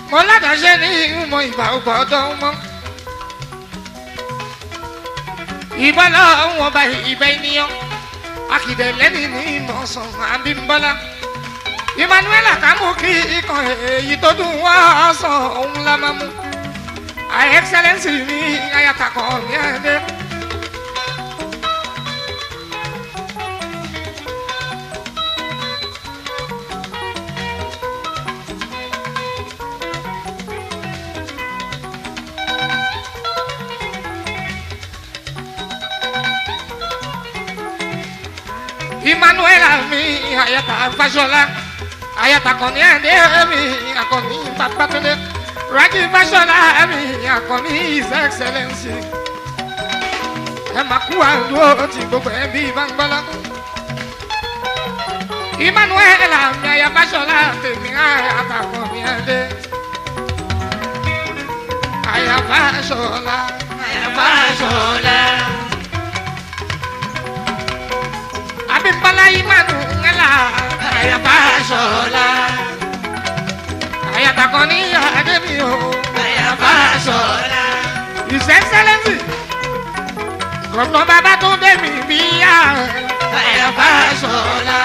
mo ládàáṣe ní ìmọ̀ ìgbà ọgbọ́dọ̀ mọ́. ìbọn lọ́wọ́ ọba ìbẹ́ ènìyàn akìdẹ̀ lẹ́ni ní ìmọ̀sán àbímbọ́lá. emmanuel akamu kí ikọ̀ èyí tó dùn wá sàn òun la máa mú. her excellence ní ayatakọ̀ ní ẹ̀dẹ́. emmanuel mi ayata fasola ayata kọni ẹni mi akọni babatunde raji fasola mi akọni his excellence ẹ máa kú àdúró tí gbogbo ẹ bí bangbọlá emmanuel mi ayata fasola tèmi ayata kọni ẹni ayata fasola ayata fasola. Abimbala imanu ngala ayaba sola ayaba koni ademi o ayaba sola His Excellency Gọ̀nà bàbá tó dé mi bíyà ayaba sola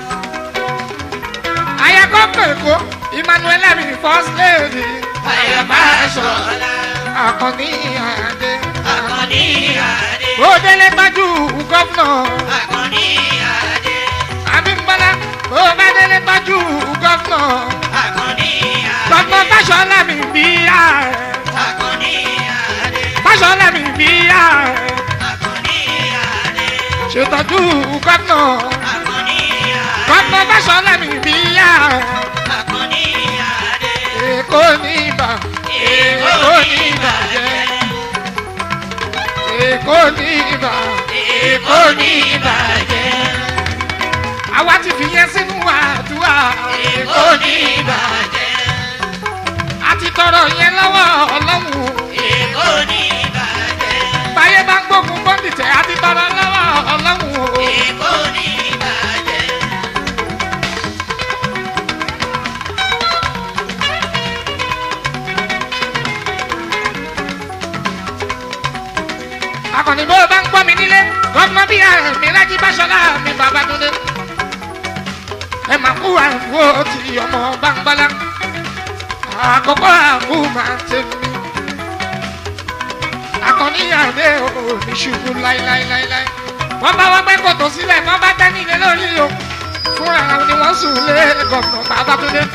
ayakọ kẹkọ Emmanuel mi first lady ayaba sola akọni adé Akọni Adé. ó délé tọ́jú gọ́fúnà. Akọni Adé. Abímbọ́lá bó bá délé tọ́jú gọ́fúnà. Akọni Adé. Gbọ́gbọ́ Fáṣọlá mi bí yá ẹ̀. Akọni Adé. Fáṣọlá mi bí yá ẹ̀. Akọni Adé. Ṣètọ́jú gọ́fúnà. Akọni Adé. Gbọ́gbọ́ Fáṣọlá mi bí yá ẹ̀. Akọni Adé. Èkó ní ibà. Èkó ní ibà jẹ́. Èkó ní ibà. Èkó ní ìbàjẹ́. Àwa ti fi yẹn sínú àdúrà. Èkó ní ìbàjẹ́. A ti tọrọ yẹn lọ́wọ́ Ọlọ́run. Èkó ní ìbàjẹ́. Báyé bá ń gbógun bọ́ǹdì tẹ̀, a ti tọrọ lọ́wọ́ Ọlọ́run. Èkó ní ìbàjẹ́. akọni bó o bá ń gbọ́ mi nílé gọ́fúnà bíi àmì rájí báṣọlá mi bàbá tó dé. ẹ máa kú àgbo tí ọmọ bá ń gbọ́lá àkọ́kọ́ àgbo máa ń tẹ̀ mí. akọni àdé ò ní ṣubú láíláíláíláí. wọ́n bá wọ́n pẹ́ kòtò sílẹ̀ wọ́n bá tẹ́ nílé lórí o fúnra wọn ni wọ́n sùn lé gọ́fúnà bàbá tó dé.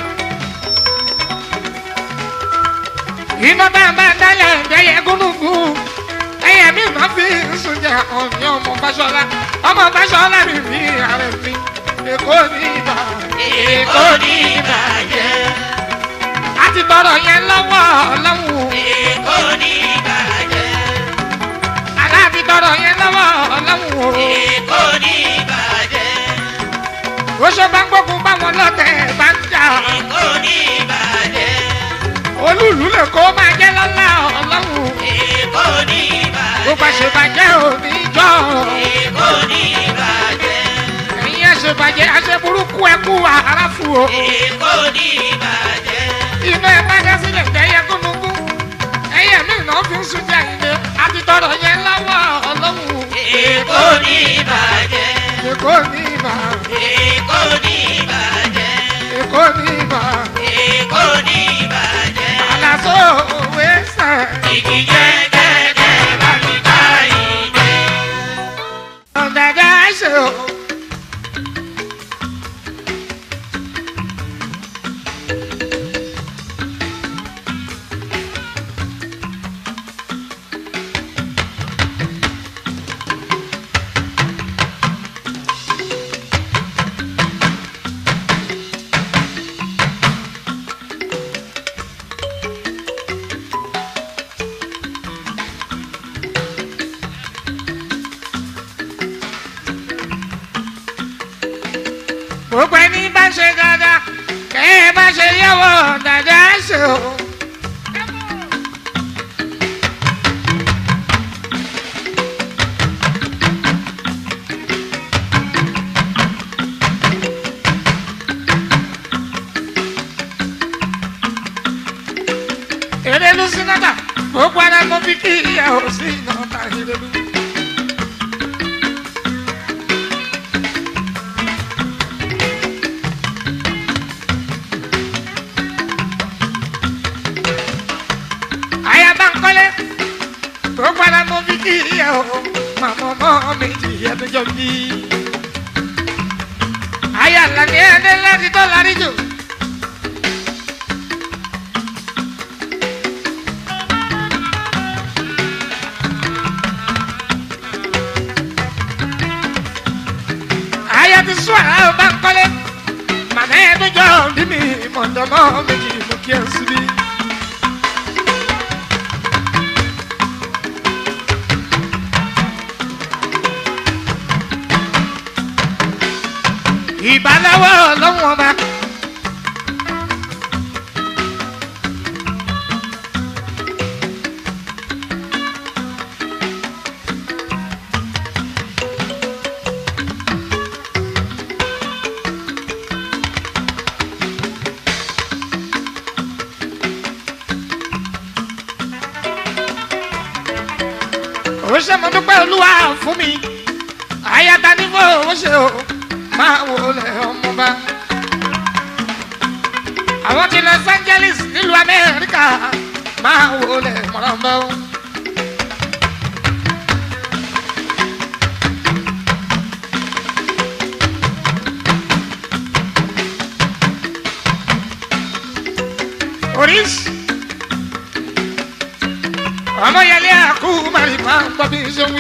iná bá ń bá dálẹ̀ ẹ̀dẹ́yẹ gúnúgún ẹyẹ mi máa fi sùn jẹ ọ̀nì ọmọ Fáṣọlá ọmọ Fáṣọlá mi fi ààrẹ mi èkó ní ibà Èkó ní ìbàjẹ́. a ti tọrọ yẹn lọ́wọ́ ọlọ́run Èkó ní ìbàjẹ́. àlá ti tọrọ yẹn lọ́wọ́ ọlọ́run Èkó ní ìbàjẹ́. o oṣù bá ń gbógun báwọn lọ́tẹ̀ bá ń jà Èkó ní ìbàjẹ́. olúùlú lè kó máa jẹ́ lọ́lá ọlọ́run Èkó ní bó bá ṣe ìbàjẹ́. bàjẹ́ òní jọ Èkó ní ìbàjẹ́. ẹ̀yin àṣebàjẹ́ àṣeburúkú ẹkú àrà fún o. Èkó ní ìbàjẹ́. iná ẹ bá dá sílẹ̀ jẹ́yẹ gúnugún ẹyẹ mi náà fi ń sunjẹ ilé àti tọrọ yẹn lọ́wọ́ ọlọ́run Èkó ní ìbàjẹ́. èkó ní ibà Èkó ní ìbàjẹ́. èkó ní ibà Èkó ní ìbàjẹ́. àlàsó òwe sàn Igi jẹ́gẹ́dẹ́ bá mi ká ìdè. ọ̀dàdà ṣe o. Erelu sinata gbogbo ara mo fi kí ìyá ò sí ìnàta Erelu. Ayaba nkọ́lé gbogbo ara mo fi kí ìyá ò màmá ọmọ méjì ẹ̀dùnjọ́ bí. Ayé àlàní ẹni láti tó lárí jù. Ayé ti sún àrà ó bá ń kọ́lé. Màmá ẹ̀dùnjọ́ bí mi mọ̀dọ́mọ́ méjì ló kí ẹ síbí. ìbáláwọ̀ lọ́wọ́ ọba. ó ṣe mo dúpẹ́ olúwa fún mi àyàtà ní fún owó ṣe o máa wò lẹ ọmọba. àwọn ti Los Angeles nílùú Amẹ́ríkà máa wò lẹ mọ̀rànbá. oríṣi ọmọ yẹlé àkú màrí máa ń gbọ́ bí n ṣe ń wí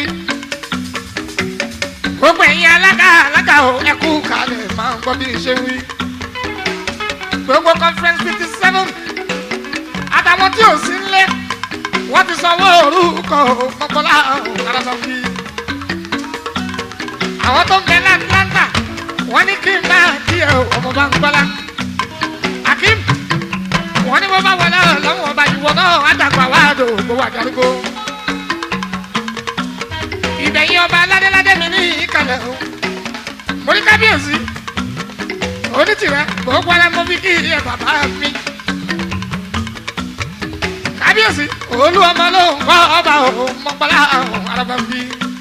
gbogbo ẹ̀yin alága alága o ẹ kú kalẹ̀ máa ń gbọ́ bí n ṣe ń wí. gbogbo conference fifty seven àtàwọn tí ò sí nílé wọ́n ti sanwó orúkọ mọ́kànlá àràbà wí. àwọn tó ń bẹ ní Atlanta wọ́n ní kí n bá díẹ̀ ọmọ bá ń gbọ́lá. Akeem wọ́n ní mo bá wọlé lọ́wọ́ ọba ìwọ náà àdàgbà wá dò gbowó àdàrúgbó ìbẹ̀yìn ọba aládéládé mi ní ìkàlẹ̀ o mo ní kábíyèsí onítìrẹ gbogbo ara mo fi kí ẹ bàbá mi kábíyèsí olú ọmọ ló ń kọ́ ọba o mọ́pálá araba bí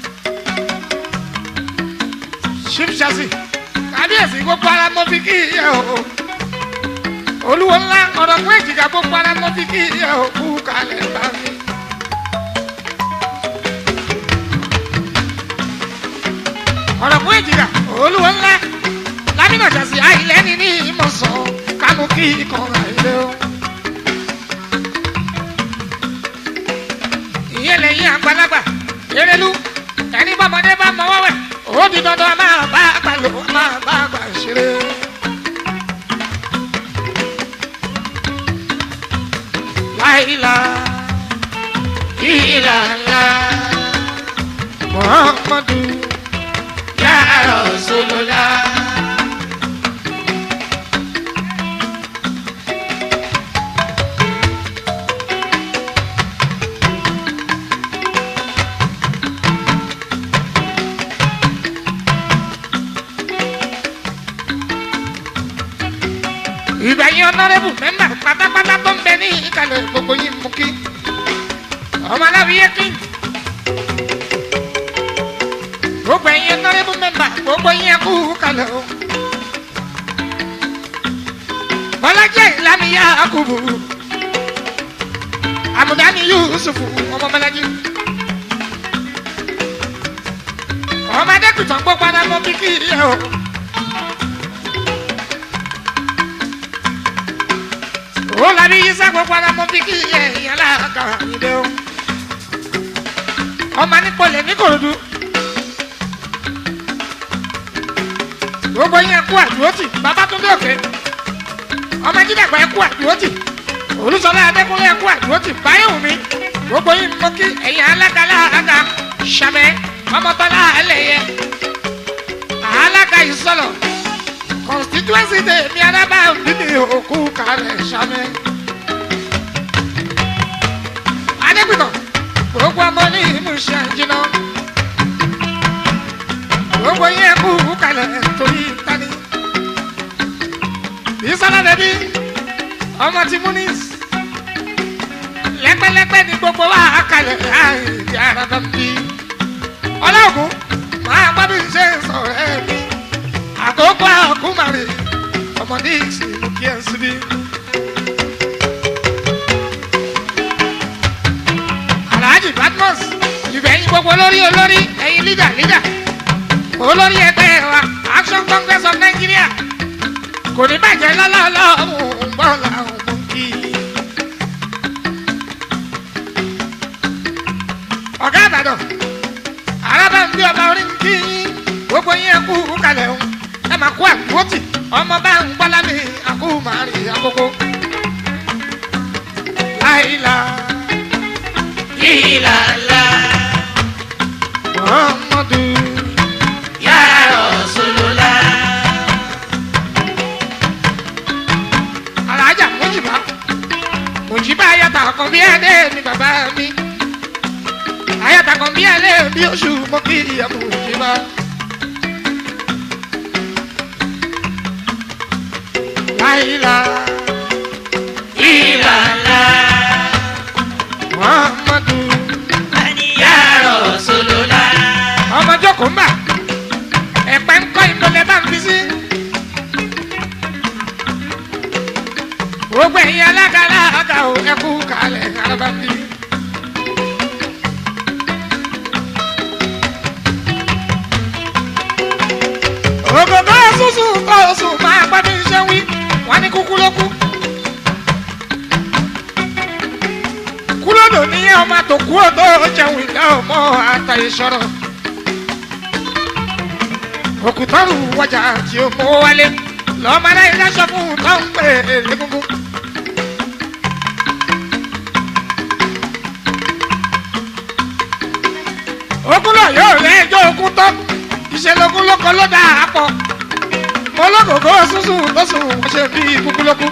chief chassis kábíyèsí gbogbo ara mo fi kí ẹ o olúwo ńlá ọ̀rọ̀ fún èjìká gbogbo ara mo fi kí ẹ o kú kalẹ̀ bá mi. ọ̀rọ̀ fún èjìká olúwo ńlá lámìnà jàsí àìlẹ́ni ní ìmọ̀sán kánú kí ìkànnà ilé o. ìyẹn lẹ́yìn àgbàlagbà erelu ẹni bọ́mọdé bá mọ wọ́wẹ́ ó di dandan máa bá àgbà lò máa bá àgbà ṣeré. láìla ìlànà muhammadu ya rasulullah. ìgbẹ̀yìn ọ̀nàrẹ́bù mẹ́mbà pátápátá tó ń bẹ ní ìkàlẹ̀ gbogbo yìí mú kí ọmọ aláwìyé kí gbogbo ẹ̀yin ọ̀nàrẹ́bù mẹ́mbà gbogbo yìí ẹ̀kú kalẹ̀ o. bọ́lájẹ́ ìlànìyá àkùbù àmùdáni yusufu ọmọ bọ́lájí ọmọdé kùtàn gbogbo ara mọ́ kíkì yẹ o. ó labi yíṣẹ́ gbogbo ara mọ́ kíkì yẹ ìyẹn láàkà ìdè o. ọmọ nípolẹ̀ ní kòròdú. gbogbo yẹn kú àdúrótì babatunde òkè ọmọ jídàgbà ẹ kú àdúrótì olùsọlá adékúnlé ẹ kú àdúrótì báyọ̀wùmí gbogbo yìí mọ kí ẹ̀yìn alága alága sàmẹ ọmọtọ́lá ẹlẹ́yẹ alága ìsọlọ constituency de mi arábà bíbí òkú kalẹ̀ sàmẹ. adépìtàn gbogbo ọmọ ní ìmúṣẹ jìnnà gbogbo yẹn kú kalẹ̀ torí tani. Ìsọ́lá bẹ̀bí ọmọ ti Munis lẹ́gbẹ́lẹ́gbẹ́ ni gbogbo wa kalẹ̀ àìdí ara bá ń bí. ọlọ́gùn máa gbọ́ bí n ṣe ń sọ̀rọ̀ ẹ̀ mi. àkókò àkúmàrè ọmọdé ìsìnkú kí ẹ síbí. alhaji badmus ìbẹ̀yìn gbogbo olórí olórí ẹ̀yin lídà lídà olórí ẹgbẹ́ wa action congress of nigeria kò ní bàjẹ́ lọ́lọ́lọ́ ọ̀hún bọ́ọ̀lù àwọn ọmọ kì í. ọ̀gá àbàdàn arábà ń bí ọba orí ń kí yín gbogbo yín ẹ kú kalẹ̀ ń ẹ máa kú àgbótì ọmọ bá ń gbọ́lá mi àkú màá rí àkókò. láìla Ìlàlá muhammadu ya Rasulullah. alájà mojiba mojiba ayata kan bí ẹdẹ mi bàbá mi ayata kan bí ẹlẹ bí oṣù mo kí ìyá mojiba. láìla Ìlàlá muhammadu ya Rasulullah. ọmọ jókòó mbà ẹ̀pẹ́ ńkọ́ ìmọ̀lẹ́ bá ń fi sí. gbogbo ẹ̀yin alága alága ò ẹkú kalẹ̀ araba ń bí. ògògó ṣùṣù kó oṣù máa gbọ́ bí iṣẹ́ wí wọ́n ní kúkú ló kú. kúlódò ní ọmọ tó kú ó tó jẹun ìdá ọmọ àtàyè sọ̀rọ̀ òkùtọ́rù wọjà tí ó mú wálé lọ́mọ náà ilé aṣọ fún un tó ń pè é légúngún. ogun náà yóò rẹ ẹjọ́ ogun tán ìṣẹ̀lógún lóko ló dà á pọ̀ olókòkò sísun tó sùn wọ́n ṣe bí kúkúlókù.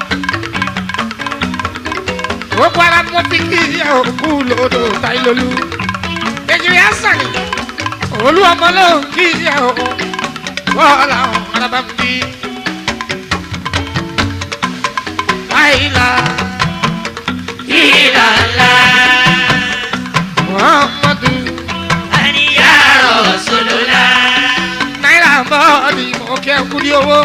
gbogbo ara mo fi kí ìyá òkú lòdò táìlólú èjì rẹ̀ á sàn ní olú ọmọ ló ń kí ìyá òkú wọ́ọ̀lá ọ̀rọ̀bá ń bí. Àìlà Ìlàlá Muhammadu ya Rasulullah. náírà bọ́ọ̀lì mo kẹ́ kú ní owó.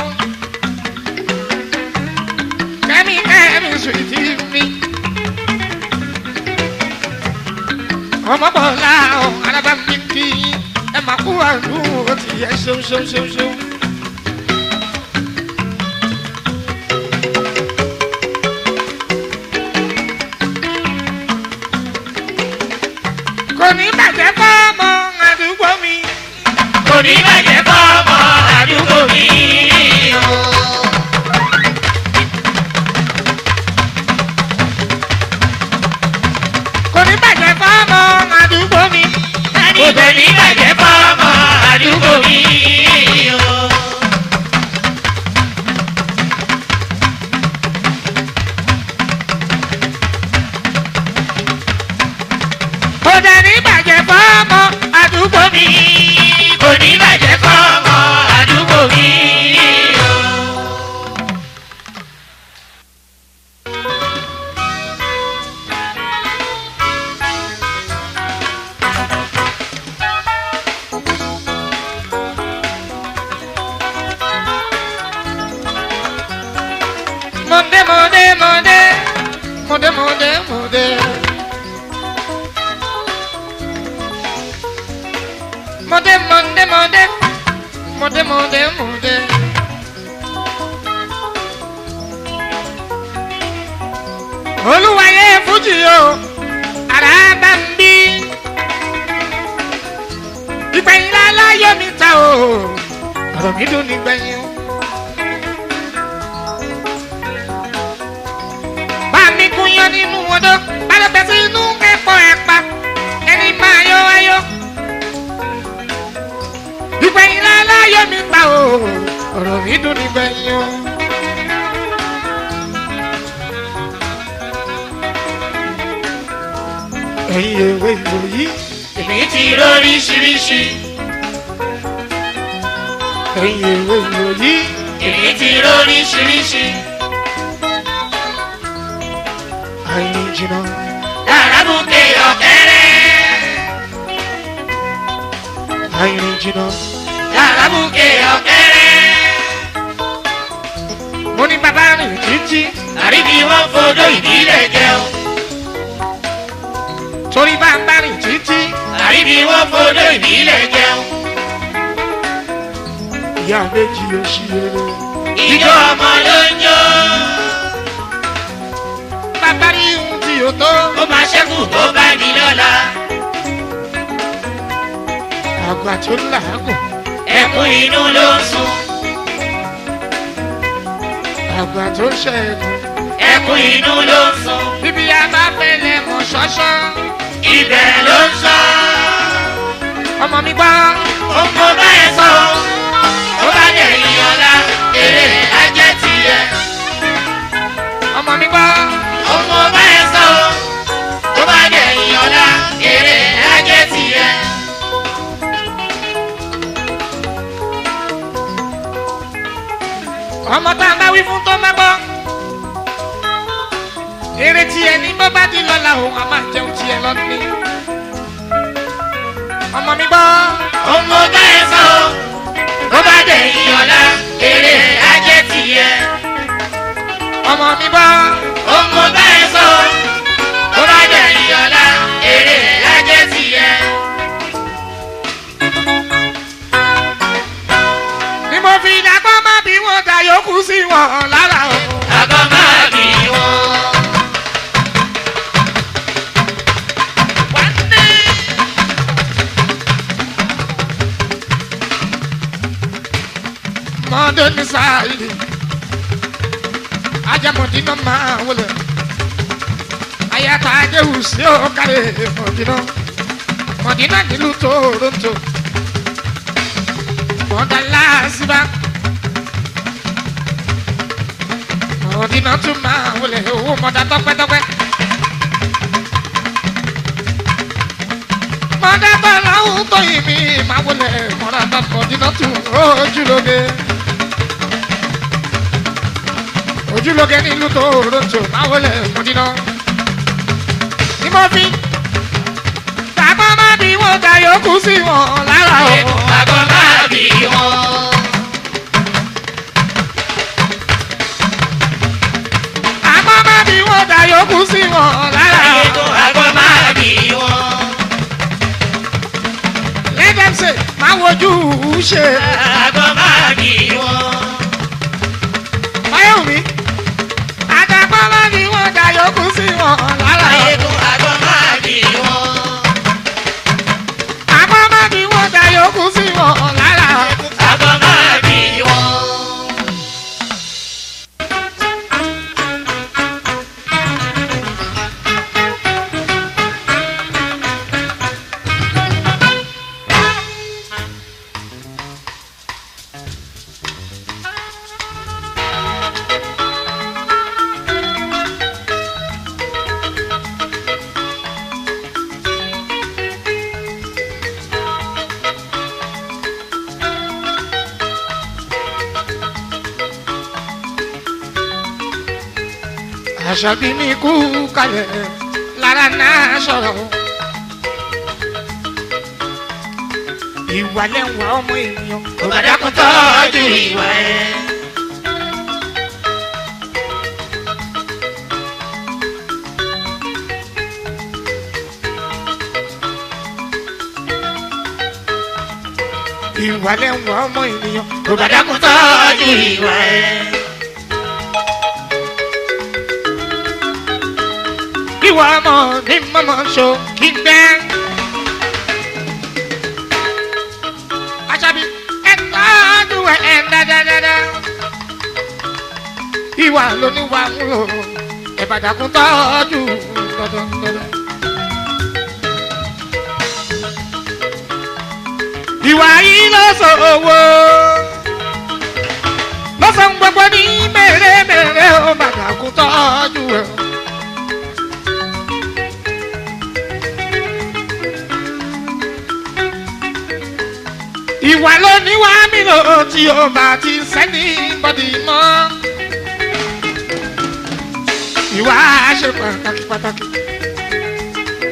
Kẹ́mi kẹ́mi sùìtì mi. Ọmọ bọ̀ọ̀lá ọ̀rọ̀bá ń bí kí ẹ máa kú àdúró ti yẹ ṣeun ṣeun ṣeun ṣeun. kò ní bàjẹ́ fọ́ ọmọ àdúgbò mi. Kò ní bàjẹ́ fọ́mọ àdúgbò mi o. kò ní bàjẹ́ fọ́ ọmọ àdúgbò mi. Kò ní bàjẹ́ fọ́mọ àdúgbò mi o. kò dẹ̀ ní bàjẹ́ fọ́ ọmọ àdúgbò mi. Kò ní bàjẹ́ fọ́mọ àdúgbò mi o. Monde, monde, monde. Monde, monde, monde. Monde, monde, monde. Monde, monde, monde. Olúwayé Fújì o, àrà bá ń bí. Ìgbẹ̀yìn láláyọ̀ mi ta o, ọ̀rọ̀ mi dùn nígbẹ̀yìn o. bá mi gúnyán nínú odó balùwẹ̀ sí inú ẹ̀pọ̀ ẹ̀pà ẹni máa yọ ayọ̀. ìgbẹ̀yìn láláyọ̀ mi gbà o ọ̀rọ̀ mi dùn nígbẹ̀yìn o. ẹ̀yin ewé ìwòyí Èmi ti lóríṣiríṣi. ẹ̀yin ewé ìwòyí Èmi ti lóríṣiríṣi. àìní jìnnà Lára lábùkẹ́ ọ̀kẹ́rẹ́. àìrìn jìnnà. lábùkẹ́ ọ̀kẹ́rẹ́. mo ní bàbá rìn títí àríbi wọn fodó ìbílẹ̀ jẹun. torí bá ń bá rìn títí àríbi wọn fodó ìbílẹ̀ jẹun. ìyá méjì ló ṣí eré. ìjọ ọmọ ló ń jó. bàbá rí ohun tí o tó. ó máa ṣẹ́kù tó bá di lọ́la. àgbà tó làágùn ẹkún inú ló ń sun. àgbà tó ṣẹ́gun. ẹkún inú ló ń sun. bíbí a bá fẹ́lẹ̀ mọ̀ ṣọ́ṣọ́. ibẹ̀ ló ń sọ. ọmọ mi gbọ́. ọmọ bá ẹ sọ. ó bá dẹ̀ ìyọ̀lá. èrè ajẹ́ tiẹ̀. ọmọ mi gbọ́. ọmọ bá ẹ sọ. ó bá dẹ̀ ìyọ̀lá. èrè ajẹ́ tiẹ̀. ọmọ tá a bá wí fún tó má gbọ́. eré tiẹ̀ ní bó bá di lọ́la òun a máa jẹun tiẹ̀ lọ́ní. ọmọ mi gbọ́. ọmọ bá ẹ sọ. ó bá dẹ̀ ìyọ̀lá. èrè ajẹ́ tiẹ̀. ọmọ mi gbọ́. ọmọ bá ẹ sọ. ó bá dẹ̀ ìyọ̀lá. èrè ajẹ́ tiẹ̀. ni mo fi dàgbọ́ má bí wọ́n ta yòókù sí wọn lára o. àgọ́ máa bì wọ́n. mọ́ndé ní sáàyè ajamọ̀dínà máa wọlé ayata adéhù sí ọ̀kàlẹ̀ mọ̀dínà mọ̀dínà nílùú toronto mọ̀dà láàzíbá mọ̀dínà tún máa wọlé owó mọ̀dà tọ́pẹ́tọ́pẹ́ mọ̀dà tọ́lá ń tóyìn mi máa wọlé mọ̀dà tọ́ mọ̀dínà tún ojúlóge ojúlóge nílùú toronto máa wọlé mọ̀dínà ní mo fi tàbá má bí wọn ta yòókù sí wọn lára o. àgọ́ máa bì wọ́n. tàbá má bí wọn ta yòókù sí wọn lára o. àgọ́ máa bì wọ́n. let them say máa wojú ṣe. àgọ́ máa bì wọ́n. báyọ̀mí àtàbá má bí wọn ta yòókù sí wọn lára o. àgọ́ máa bì wọ́n. tàbá má bí wọn ta yòókù sí wọn lára o. àgọ́ máa bì wọ́n. àṣàbí ní kú kalẹ̀ lára náà sọ̀rọ̀. ìwà lẹ́wà ọmọ ènìyàn. Òbàdàkùn tọ́jú ìwà ẹ̀. ìwà lẹ́wà ọmọ ènìyàn. Òbàdàkùn tọ́jú ìwà ẹ̀. ìwà ọmọ ní mọ́mọ́ so kí n gbẹ́. àṣàbí ẹ tọ́jú ẹ ẹ dáadáa. ìwà lóníwà ń lò ìbàdàkùn tọ́jú dandandandan. ìwà yìí ló sọ owó lọ́sàn gbogbo ní mèremère ó bàdàkùn tọ́jú ẹ̀. ìwà ló ní wá mi lò tí o bá ti sẹ́ni bọ́dì mọ́. ìwà ṣe pàtàkì pàtàkì.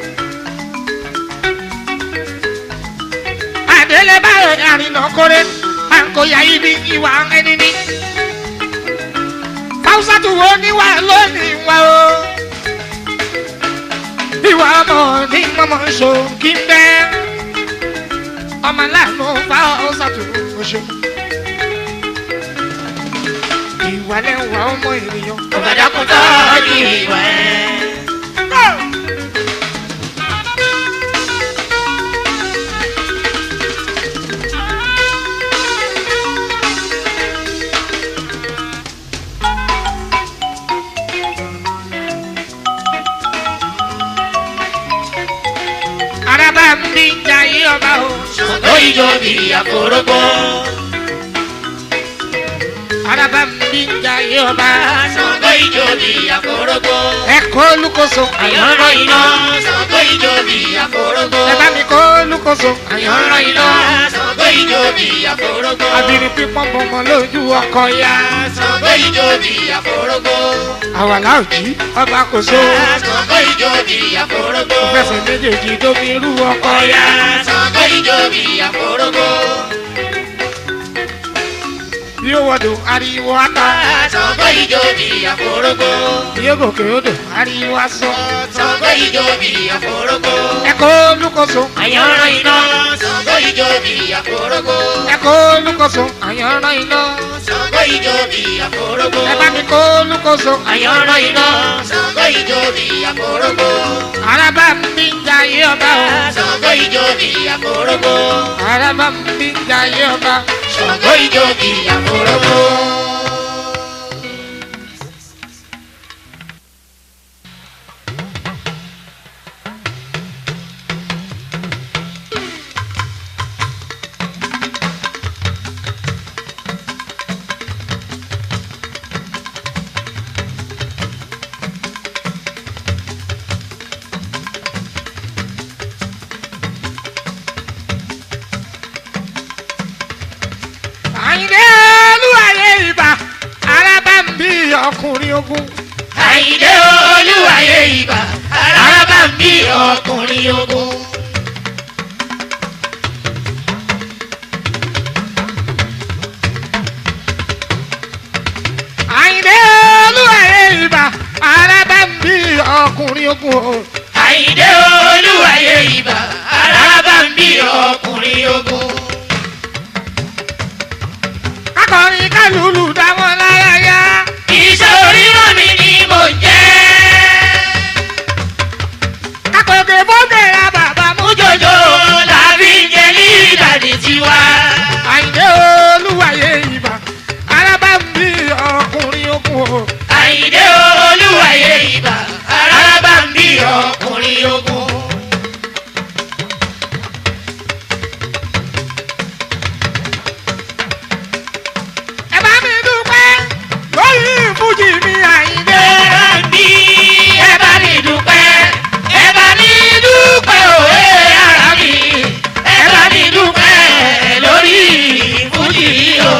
délé báyọ̀ àrìnà kórè à ń kó ya ibi ìwà ẹni ní. fáwùsà tó wo níwà lónìí wá o. ìwà ọmọ ní mọ́mọ́ ṣo kí n bẹ́. ọmọ aláàánú fáwùsà tó wo ṣo. ìwà lẹ́wà ọmọ ènìyàn. Ọ̀bàdàkùn tọ́jú ìwà ẹ̀. araba ń bí jayé ọba o. Ṣògo ìjọ bí àkórógbó. araba ń bí jayé ọba. Ṣògo ìjọ bí àkórógbó. ẹ̀kọ́ olùkóso Àyànrán iná. Ṣògo ìjọ bí àkórógbó. ẹ bá mi kọ́ olùkóso Àyànrán iná. Ṣògo ìjọ bí àkórógbó. abiri pípọ́n bọ̀mọ̀ lójú ọkọ̀ ya. Ṣògo ìjọ bí àkórógbó. àwàlá òjì ọba kò so. Ṣògo ìjọ bí àkórógbó. fẹsẹ̀ méjèèjì tóbi irú ọkọ̀ ya. Ṣògo ìjọ bí àkórógbó. bí ó wọ̀dọ̀ ariwo ata. Ṣògo ìjọ bí àkórógbó. bí ó gòkè odò ariwo aṣọ. Ṣògo ìjọ bí àkórógbó. ẹ̀kọ́ olùkóso Àyànrán iná. Ṣògo ìjọ bí àkórógbó. ẹ̀kọ́ olùkóso àyànrán iná. Ṣògo ìjọ bí àkórógbó. ẹ bá mi kọ́ olùkóso Àyànrán iná. Ṣògo ìjọ bí àkórógbó. araba ń bí jayé ọba o. Ṣògo ìjọ bí àkórógbó. araba ń bí jayé ọba. Ṣògo ìjọ bí àkórógbó. àyìnlẹ́ olúwayé ibà araba ń bí ọkùnrin ogun. Àyìndé olúwayé ibà. Araba ń bí ọkùnrin ogun. àyìnlẹ́ olúwayé ibà araba ń bí ọkùnrin ogun. Àyìndé olúwayé ibà. Araba ń bí ọkùnrin ogun. akọrin kálùlù dáwọn lára yá. Iṣẹ́ oríran mi ni mo jẹ́. akọ̀gẹ̀ bọ́gẹ̀ ra bàbá mú. Mújòjò làbí jẹ ní ìdàdí tiwa. àyìnlẹ́ olúwayé ibà araba ń bí ọkùnrin ogun. Àyìndé olúwayé ibà. Araba ń bí ọkùnrin ogun. ẹ bá mi dúpẹ́ lórí ìfújì mi àyìnlẹ́. Ẹ bá mi ẹ bá mi dúpẹ́. Ẹ bá mi dúpẹ́ òwe ara mi. Ẹ bá mi dúpẹ́ lórí ìfújì o.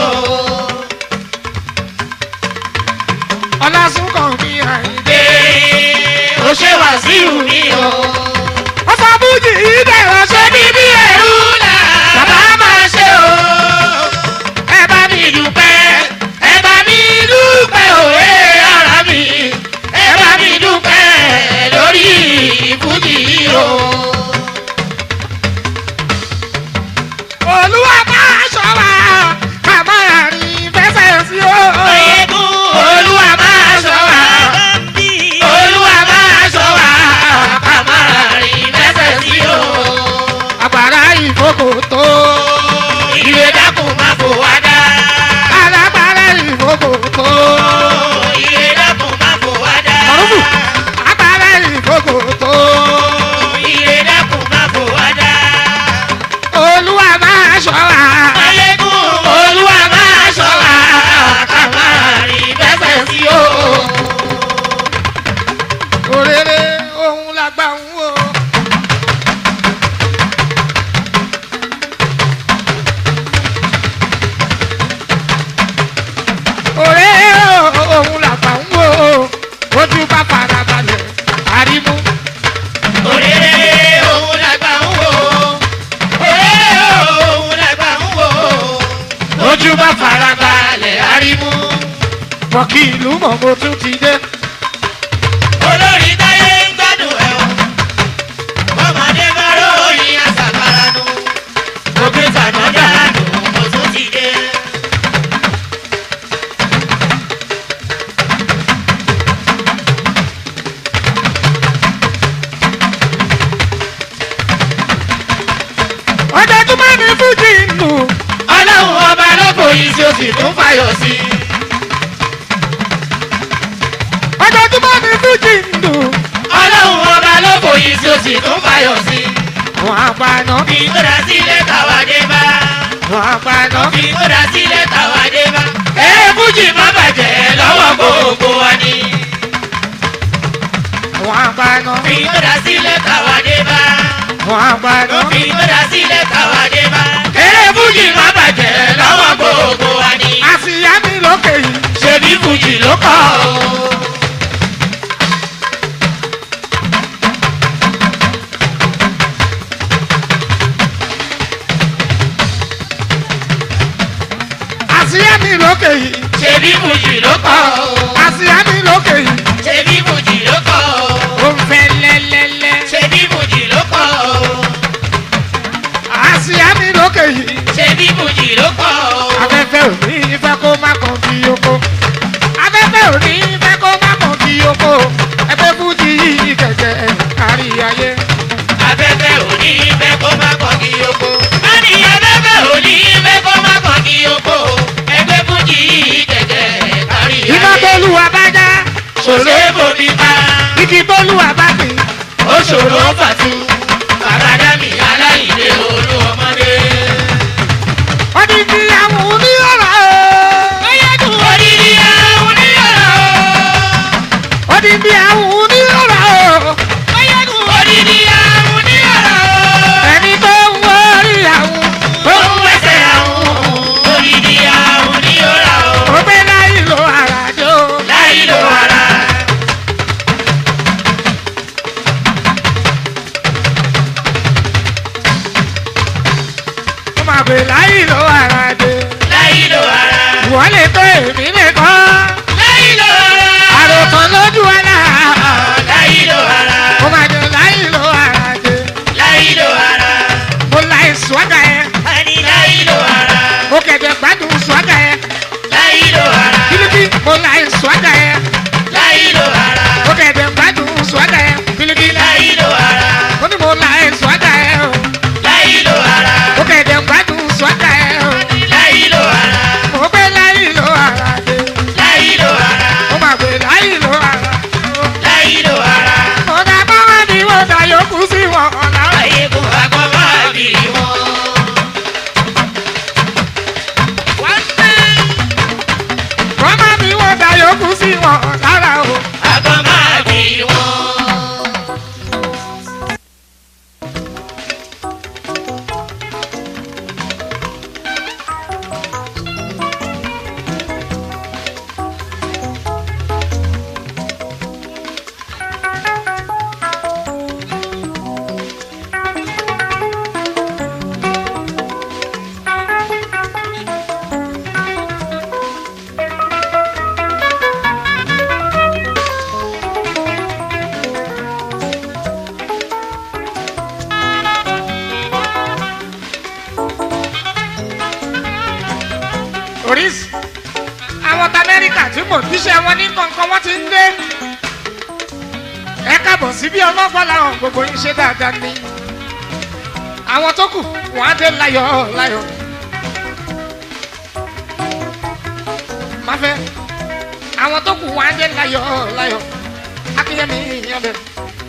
ọlásùnkàn mi àyìnlẹ́. Dé o ṣe Wàsíù mi o. ọ̀sán fújì yìí dẹ̀rọ̀ ṣe Ṣé bíbí ẹ̀rú là bàbá máa ṣe o? Ẹ bá mi dúpẹ́, ẹ bá mi dúpẹ́ òwe ara mi. Ẹ bá mi dúpẹ́ lórí ìfújì o. olúwa máa ṣọ́ wa ká máa rìn fẹsẹ̀ sí o. Oyèkún Olúwa máa ṣọ́ wa. Olúwa máa ṣọ́ wa. Ká máa rìn lẹ́sẹ̀ sí o. àgbàrá ìfòkò tó. Ìwé dákun máa fò wá dá. alágbára ìfòkò tó. Ìwé dákun máa fò wá dá. Mọ̀rúfù. agbára ìfòkò tó. Ìwé dákun máa fò wá dá. olúwa máa ṣọ́ wa. Ayégún Olúwa máa ṣọ́ wa. Ká máa rìn lẹ́sẹ̀ sí o. òrèrè ohun làgbà ń wò. òrèrè ohun làgbà ń wò. ojú bá fara balẹ̀ àrímú. Òrèrè òun làgbà ń wò. Òrèrè òun mọ̀kì ìlú mọ̀ mo tún ti dé. olórí táyé ń gbádùn ẹ̀ o. ọmọdé bá ròyìn àṣàkáránú. òkè tànádà nù mo tún ti dé. ojoojúmọ́ ni fújì ń lù. ọlọ́run ọba ló fòyìn sí o sì tún fàyọ̀ sí i. ojoojúmọ́ ni fújì ń lù. ọlọ́run ọba ló fòyìn sí o sì tún fàyọ̀ sí i. àwọn àgbàna fi tó dá sílẹ̀ táwa dé bá. àwọn àgbàna fi tó dá sílẹ̀ táwa dé bá. ẹ fújì má bàjẹ́ lọ́wọ́ gbogbo wa ni. àwọn àgbàna fi tó dá sílẹ̀ táwa dé bá. àwọn àgbàna fi tó dá sílẹ̀ táwa dé bá. ẹ fújì má bàjẹ́ lọ́wọ́ gbogbo wa ni. àṣìyá mi lókè yìí. ṣebí fújì ló kọ́ o. àṣìyá mi lókè yìí. ṣebí fújì ló kọ́ o. àṣìyá mi lókè yìí. ṣebí fújì ló kọ́ o. ó ń fẹ́ lẹ́lẹ́lẹ́. ṣebí fújì ló kọ́ o. àṣìyá mi lókè yìí. ṣebí fújì ló kọ́ o. afẹ́fẹ́ ò ní fẹ́ kó má kàn bí oko. afẹ́fẹ́ ò ní fẹ́ kó má kàn bí oko. ẹgbẹ́ fújì yìí kẹ̀kẹ́ kárí ayé. afẹ́fẹ́ ò ní fẹ́ kó má kọ́ kí oko. a ní afẹ́fẹ́ ò ní fẹ́ kó má kọ́ kí oko. ẹgbẹ́ fújì kẹ̀kẹ́ kárí ayé. iná tólúwa bá já. ṣòro èbòmí pa. igi tólúwa bá pín. ó ṣòro fàtú. bàbá dàmí aláìlé olú ọmọdé. wọ́n ti di àwọn oníyọ̀rọ̀ o. odidi àwọn oníyàrá o. wọ́n ti di àwọn oníyọ̀rọ̀ o. odidi àwọn oníyàrá o. ẹni tó ń wọ́ọ́rì àwọn. tó ń wẹsẹ̀ àwọn. odidi àwọn oníyàrá o. ó gbé láì lo àràjò. láì lo ara. ó máa gbé láì lo àràjò. láì lo ara. wọ́n lè tó èmi nìkan. láì lo ara. àròkàn lójú ọ̀la. láì lo ara. ó máa jẹ láì lo àràjò. láì lo ara. mo láì swaga yẹn. ani láì lo ara. mo kẹ̀dẹ̀ gbádùn swaga yẹn. láì lo ara. bílíbí mo láì swaga yẹn. láì lo ara. mo kẹ̀dẹ̀ gbádùn swaga yẹn. bílíbí láì lo ara. mo ní mo láì swaga yẹn. o. láì lo ara. mo kẹ̀dẹ̀ gbádùn swaga yẹn. o. láì lo ara. mo gbé láì lo àràjò. láì lo ara. mo máa gbé láì lo àràjò. láì lo ara. mo dá báwa ni mo dá yòókù sí wọn ọ̀la. ayé kò àgbọ̀ máa bì wọ́n. Bọ́mọ mi wọ́n da yòókù sí wọn lára o. àgbọ̀ máa bì wọ́n. Oríṣi àwọn ta Amẹ́ríkà tí mò ń díṣẹ́ wọn ní kọ̀ọ̀kan wọ́n ti ń dé. Ẹ káàbọ̀ sí bí ọlọ́pàá làwọn gbogbo yín ṣe dáadáa ní. Àwọn tó kù wọ́n á dé láyọ̀ láyọ̀. Má fẹ́ àwọn tó kù wọ́n á dé láyọ̀ láyọ̀. Akínyẹmí yan bẹ̀rẹ̀.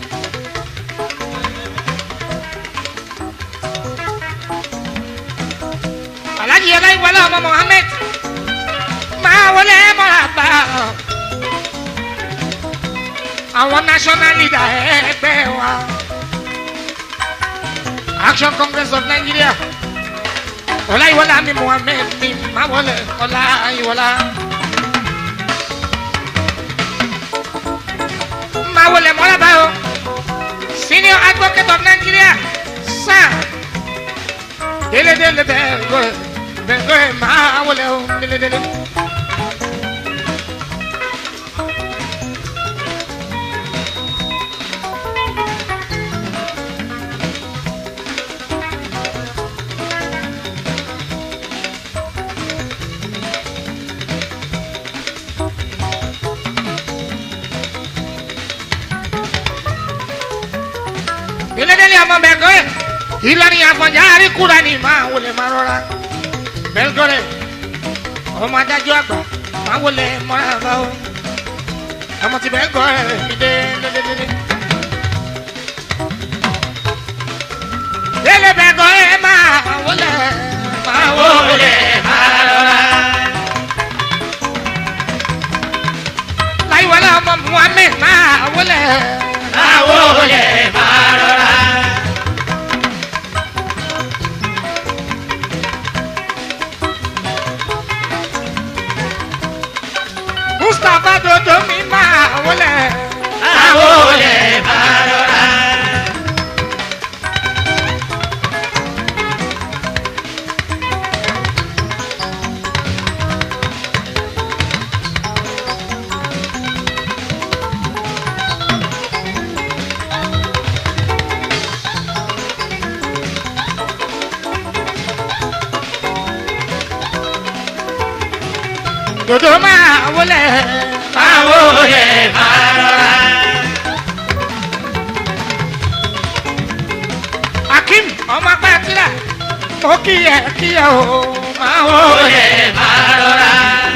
Alhaji Aláìwọlá ọmọ Mohammed máa wọlé mọ́ra bá àwọn national leader ẹgbẹ́ wa Action Congress of Nigeria Ọláìwọlá mi Mohammed mi máa wọlé Ọláìwọlá. máa wọlé mọ́ra bá o senior advocate of Nigeria sir délédélé bẹ́ẹ̀ gbọ́ ẹ̀ bẹ́ẹ̀ gbọ́ ẹ̀ máa wọlé o délédélé. délé ọmọ bẹ̀gọ́rẹ̀ ìlọrin àfọ̀njá àríkúra ni máa wọlé máa rọra bẹ̀gọ́rẹ̀ ọmọ adájọ́ àgbà máa wọlé mọ́ra bá o ọmọ ti bẹ̀gọ́rẹ̀ mi dé dédédédé. délé bẹ̀gọ́rẹ̀ máa wọlé máa wọlé máa rọra. láyíwọlé ọmọ muhammed máa wọlé máa wọlé máa rọra. mustapha dodo mi máa wọlé máa wọlé máa rọra. dodo máa wọlé máa wọlé máa rọra. akim ọmọ pàtìlà mo kíyẹ kíyẹ o máa wọlé máa rọra.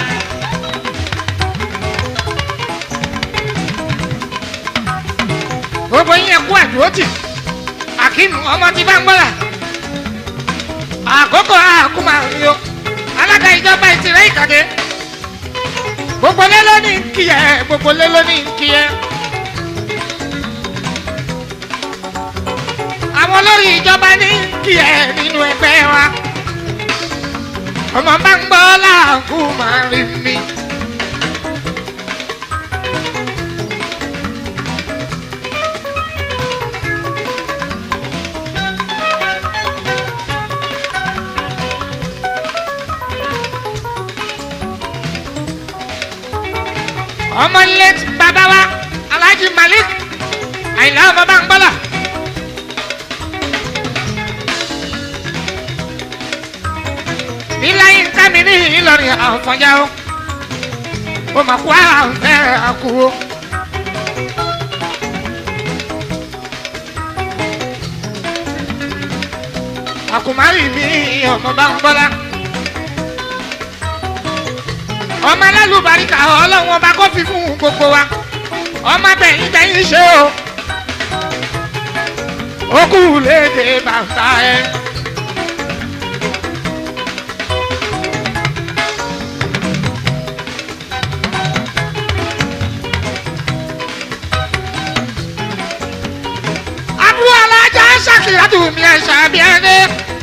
gbogbo yín ẹkú àdúrótì akim ọmọ tí bá ń gbọ́dọ̀ àkókò àkúmà rí o alága ìjọba ìtìrẹ́ ìkàdé gbogbo lé lónìí ń kí ẹ gbogbo lé lónìí ń kí ẹ. àwọn olórí ìjọba ní ń kí ẹ nínú ẹgbẹ́ wa ọmọ bá ń gbọ́ láàkú máa rí mi. ọmọ late bàbá wa alhaji malik àyìnlá ọmọ bá ń gbọ́dọ̀. ilé yín ká mi ní ìlọrin àfọ̀njá o ó mà kú àfẹ́ àkú o. àkùmárì mi ọmọ bá ń gbọ́dọ̀ ọmọ alálùbáríkà ọlọ́run ọba kó fi fún gbogbo wa ọmọ bẹ̀yìn bẹ̀yìn ṣe o ó kú léde bàtà ẹ. àbúrò alájà ṣàkìlá tù mí ẹ̀ṣà bí ẹni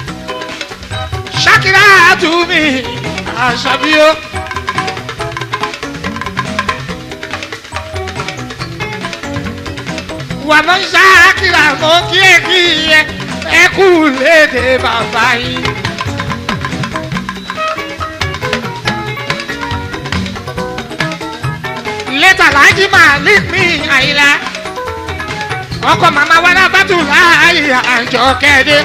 ṣàkìlá tù mí àṣà bí ó. wà mọ́ ṣáàkìlà mọ́ kí ẹ kí ẹ ẹ kú léde bàbá yín. lẹ́tà láàjì máa lé mi àyílá ọkọ̀ màmá wa lábàtú láàyè àjọ kẹ́ẹ́dẹ́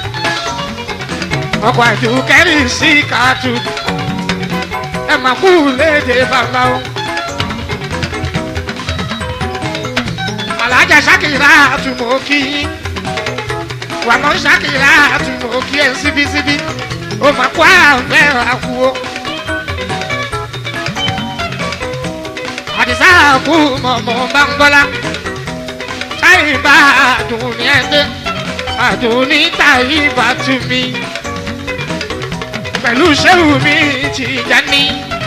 ọkọ̀ àjò kẹ́rì sí kàtú ẹ máa kú léde bàbá o. alájà ṣàkìlá àtúmọ̀ kí wà mọ́ ṣàkìlá àtúmọ̀ kí ẹ̀ síbísíbí ó máa kó àfẹ́ àkúwò. àdìsá àkú mọ̀mọ́ bá ń bọ́lá táyì bá àdùn ní ẹgbẹ́ àdùn ní táyì bá tú mi pẹ̀lú ṣéwù mi ti já ní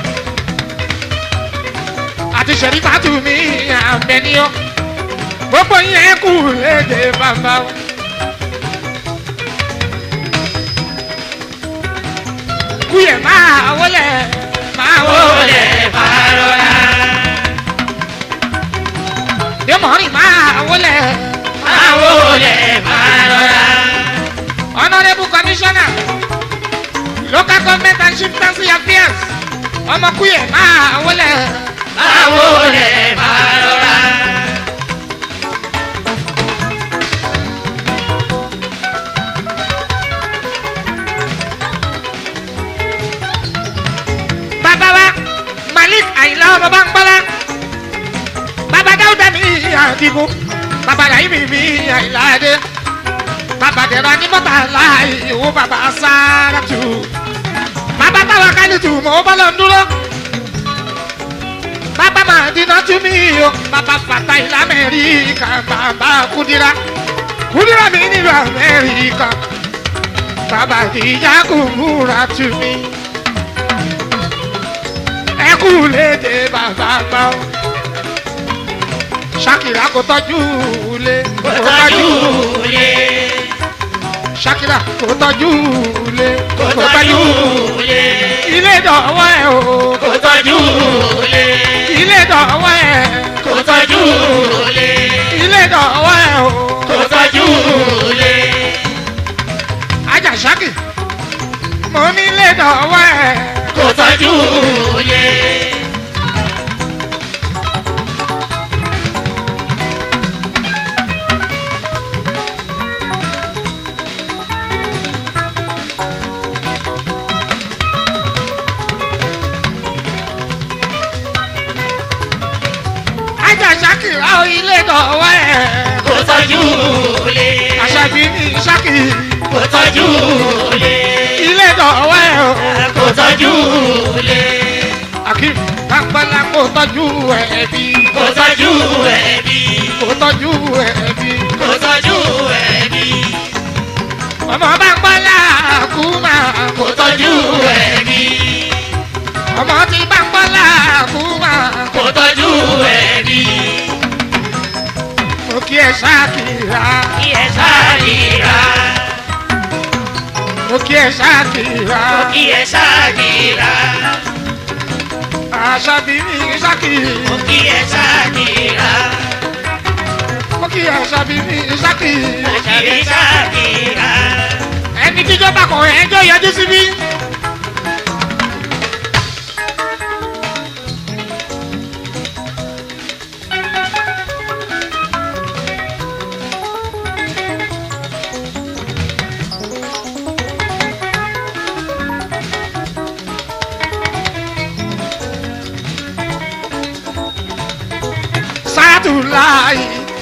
àti ṣẹ̀rífà tú mi àbẹ̀níyàn gbogbo yẹn kù léde bàbá o. kúyè máa wọlé máa wọlé máa rọra. dèmọ̀rì máa wọlé máa wọlé máa rọra. honourable commissioner local government and chieftaincy affairs ọmọ kúyè máa wọlé máa wọlé máa rọra. bàbá wa malik àyìnlá ọmọ bá ń gbọ́lá bàbá dáúdà mi àdìgún bàbá làyí mi mi àyìnlá adé bàbá dẹ̀ra ní mọ́tà láì ìwọ bàbá sára tù bàbá táwa kálí tù mọ́ bọ́lọ̀ ń dúró bàbá máa dínà tú mí o bàbá fàtà ilẹ̀ amẹ́ríkà bàbá kúdírà kúdírà mi nílùú amẹ́ríkà bàbá ìyá kò múra tú mí ẹ kú léde bàbá gbà ó ṣàkìrà kò tọ́jú lé kò tọ́jú lé ṣàkìrà kò tọ́jú lé kò tọ́jú lé ilé dọ̀wọ́ ẹ̀ o kò tọ́jú lé ilé dọ̀wọ́ ẹ̀ kò tọ́jú lé ilé dọ̀wọ́ ẹ̀ o kò tọ́jú lé ajá ṣákì mo ní ilé dọ̀wọ́ ẹ̀ kò tọ́jú lé. ajá ṣákì ra ilé dọ̀wọ́ ẹ̀ kò tọ́jú lé àṣàbí ní ṣákì kò tọ́jú lé ilé dọ̀wọ́ ẹ̀ o kò tọ́jú lé akim kápẹ́lá kò tọ́jú ẹ̀bí kò tọ́jú ẹbí kò tọ́jú ẹ̀bí kò tọ́jú ẹbí ọmọ bá ń pọ́lá kú máa kò tọ́jú ẹbí ọmọ tí bá ń pọ́lá kú máa kò tọ́jú ẹbí mo kí ẹ ṣáàkìrà kí ẹ ṣáàkìrà mo kí ẹ ṣáàkìrà kí ẹ ṣáàkìrà àṣàbí ní ṣáàkìrì kí ẹ ṣáàkìrà mo kí ẹ ṣàbí ní ṣáàkìrì kí ẹ ṣáàkìrà ẹni tíjọba kan ẹjọ́ yọjú síbí. Sátúláì.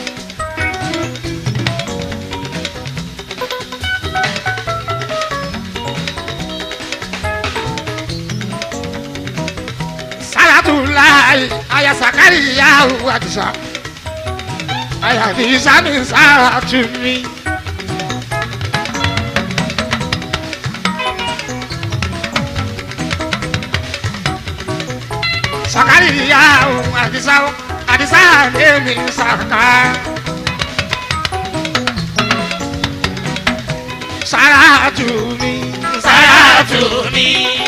Sátúláì. Aya Sakariya Adisa. Aya Adisa mi Sáràtú mi. Sakariya Adisa. Adisa mi Saka. Sáràtú mi. Sàràtù mi.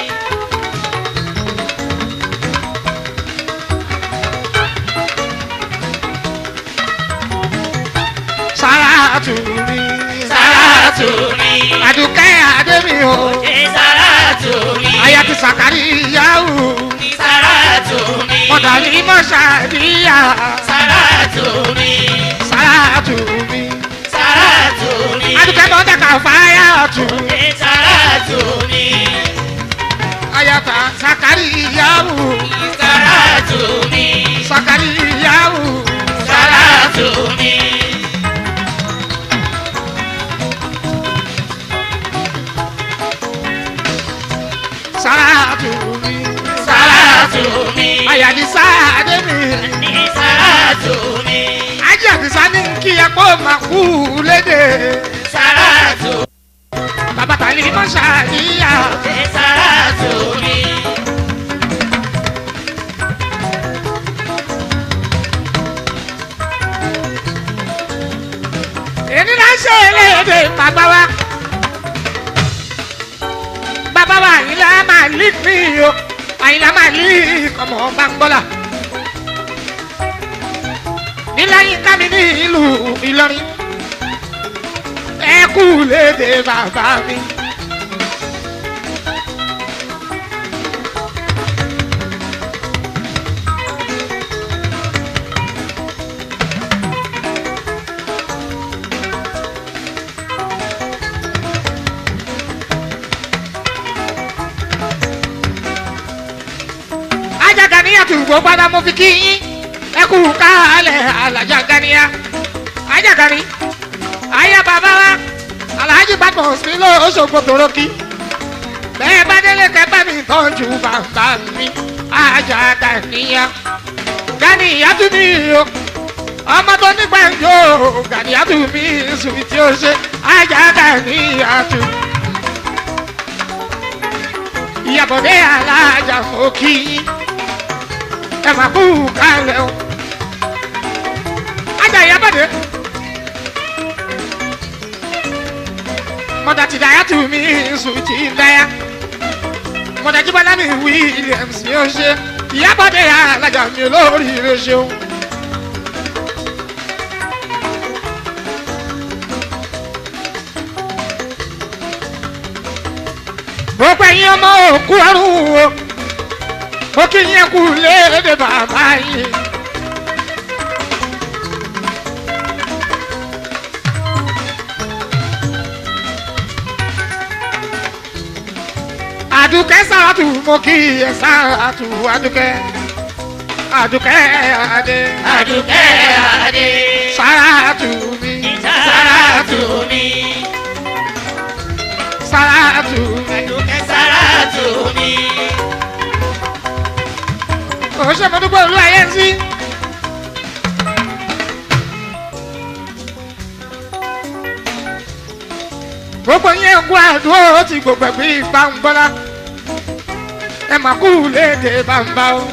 Sáràtú mi. Sàràtù mi. Àdùkẹ́ Adémi o. Ṣé Sàràtù mi. Aya ti Sakariya o. Sàràtù mi. Mọ̀dà ní Mọ̀ṣáàdíyà. Sàràtù mi. Sáràtú mi. Sàràtù mi. Àdùkẹ́ mọ̀dà kà fáyà tù. Ṣé Sàràtù mi. Aya ta Sakariya o. Sàràtù mi. Sakariya o. Sàràtù mi. Sáràtú mi. Sàràtù mi. Aya ti Sáadé mi. Ní Sàràtù mi. Ajé àtìsá ní kí ẹ kó máa kú léde. Sàràtù. Bàbá tàlí Mọ̀ṣáàdíyà. Ṣé Sàràtù mi. èmi náà ṣe eléyèdè bàbá wa bàbá wa àyìnlá máa lí mi o àyìnlá máa lí ọmọ bangbọ́là níláyìn kámi ní ìlú Ìlọrin ẹ kú léde bàbá mi. ajaganiya tún gbó padà mo fi kí yín ẹ kú kálẹ̀ alájàganiya ajagani aya bàbá wa alájí gbàgbọ́ sí lóṣogbo tòrókì bẹ́ẹ̀ bá délé kẹgbẹ́ mi tọ́jú bàbá mi ajá gàníyà gàníyà tún ní o ọmọ tó nígbà yóò gàníyà tún mí sùn tí ó ṣe ajá gàníyà tún. ìyàbọ̀dé alájà mọ́ kí yín ẹ máa kú kálẹ̀ o. ajá ìyàbọ̀dé. mọ̀dà ti dáyà tù mí sùn tí ń dáyà. mọ̀dà jíbọ́lá mi williams ni ó ṣe ìyàbọ̀dé alájà mi lórí rẹ̀ ṣeun. gbogbo ẹ̀yin ọmọ òkú ọ̀run o mo kí yín kú léde bàbá yìí. àdùkẹ́ sàràtù mo kí ẹ sàràtù àdùkẹ́ àdùkẹ́ adé Àdùkẹ́ Adé. sàràtù mi Sàràtù mi. sàràtù mi. Àdùkẹ́ Sàràtù mi. òṣè mo dúpẹ́ olú ayé ń sí. gbogbo yẹn kú àdúró ti gbogbo ẹ̀gbìn ìgbà ń bọ́lá ẹ mà kú léde bàbá o.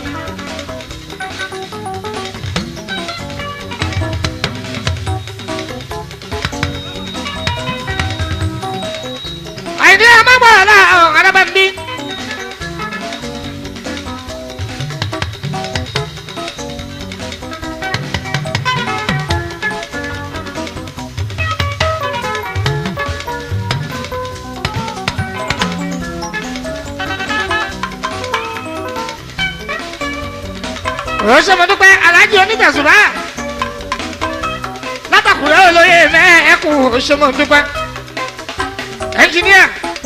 àìní ẹ má gbọ́dọ̀ láàárọ̀ arábàndí. òṣè mo dúpẹ́ alájí onítẹ̀sùbá látàkùrẹ́ olóyè mẹ́ẹ̀ẹ́kù òṣè mo dúpẹ́ ẹnjìníà.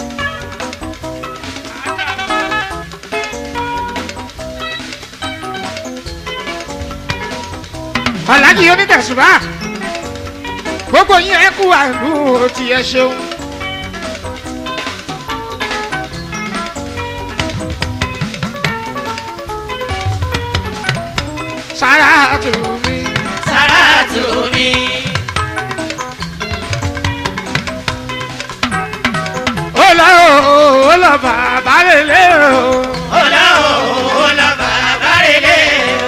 alájí onítẹ̀sùbá gbogbo yín ẹ kú àlù tí ẹ ṣeun. sára tù mí. Sàràtù mi. ó lọ ó lọ bàbá lélẹ̀ o. Ọlá o, ọlá bàbá rere o.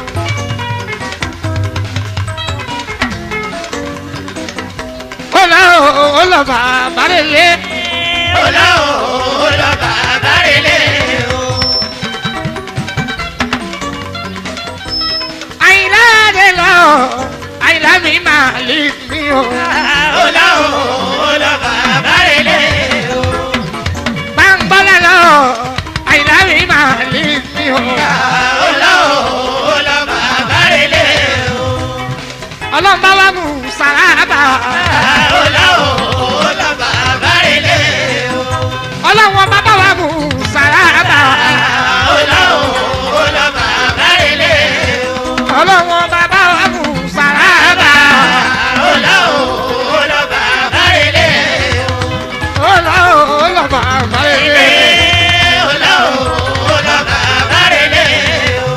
ó lọ ó lọ bàbá lélẹ̀. Ọlá o, ọlá bàbá rere o. àyìnlá dé lọ àyìnlá mi máa lè mí o. Ọlá o, ọlá bàbá rere o. gbàngbọ́lá lọ àyìnlá mi máa lè mí o. Ọlá o, ọlá bàbá rere o. ọlọ́run bá wà mú sàràbà. Ọlá o, ọlá bàbá rere o. ọlọ́run ọba bá wà mú sàràbà. Ọlá o, ọlá bàbá rere o. ọlọ́run ọba bá wà mú sàràbà. Ọlá o, ọlá bàbá rere o. ó lọ ó lọ bàbá lélẹ̀. Ọlá o, ọlá bàbá rere o.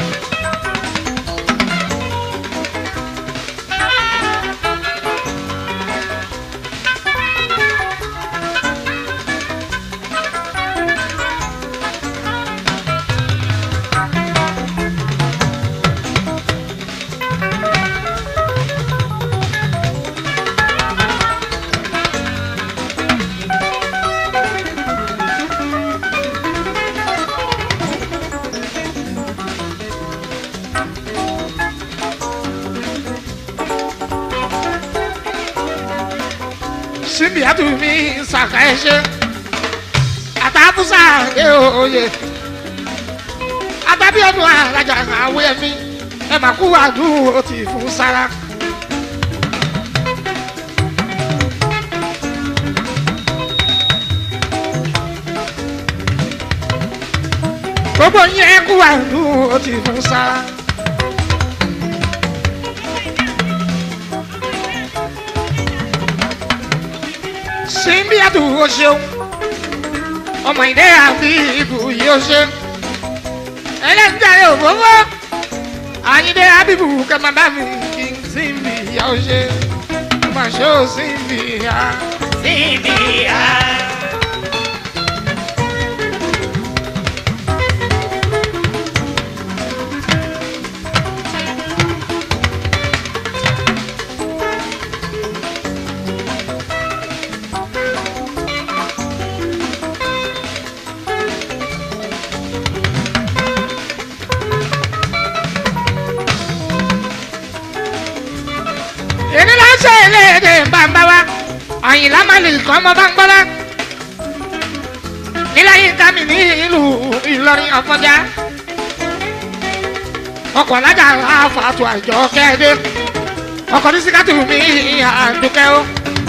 síbi àtúmí sàkà ẹṣẹ àtàkùsà ẹ òye àtàbí ọdún alájà àwọ ẹmí ẹ mà kú àdúró ti fún sára. gbogbo yín ẹ kú àdúró ti fún sára. síbi àdúgbò ṣeun ọmọ ìdẹ àbí ibù yìí ó ṣe ẹlẹ́dàá òfófó àyíndé abibu kẹ́mà bá mi kí n síbi ìyá ó ṣe má ṣe ó síbi ìyá. síbi ìyá. èmi ló ń ṣe eléyèdè bàbá wa àyìnlá má lè kọ́ ọmọ bá ń gbọ́dá nílẹ̀ yìí ká mi ní ìlú ìlọrin ọ̀fọ̀já ọkọ̀ alájà àfàtù àjọ kẹ́ẹ̀dé ọkọ̀ ní síkàtù mi àdùkẹ́ o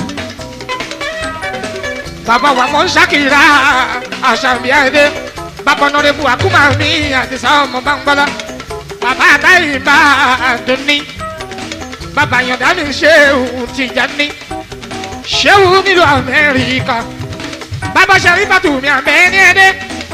bàbá wa mọ̀ ń ṣàkìrà àṣàbíà èdè bàbá ọ̀nàdẹ́bù àkúmà mi àdìsá ọmọ bá ń gbọ́dá bàbá àtàyè bá àdùnní bàbá yọ̀dá mi ṣéwù Tìjàní ṣéwù nílùú Amẹ́ríkà bàbá Ṣàrífàtù mi àmẹ́ni ẹ̀dẹ́.